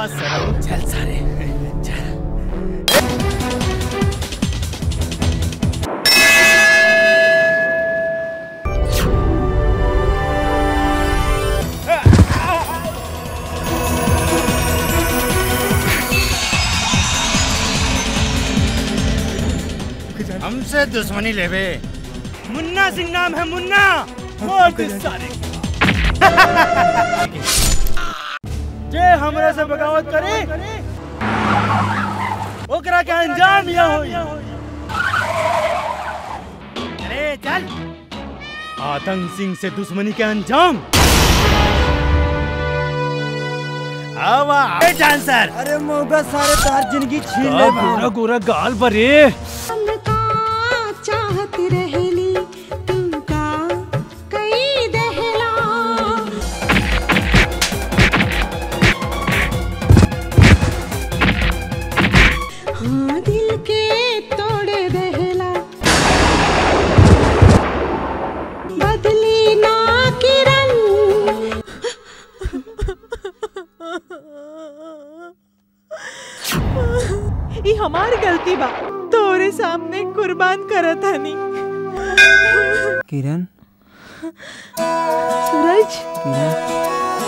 आवाज सर चल सारे हमसे दुश्मनी लेवे मुन्ना सिंह नाम है मुन्ना मार दे सारे जे हमरे से बगावत करे ओकरा के अंजाम यह होई अरे चल आतंक सिंह से दुश्मनी के अंजाम आवा ए डांसर अरे मोगा सारे तार जिंदगी छीन ले गोरा गोरा गाल पर रे चाहत रहेली तुमका कई दहला हाँ दिल के तोड़ दहला बदली ना किरण ई हमार गलती बा तोरे सामने कुर्बान करत हनी किरण सूरज किरण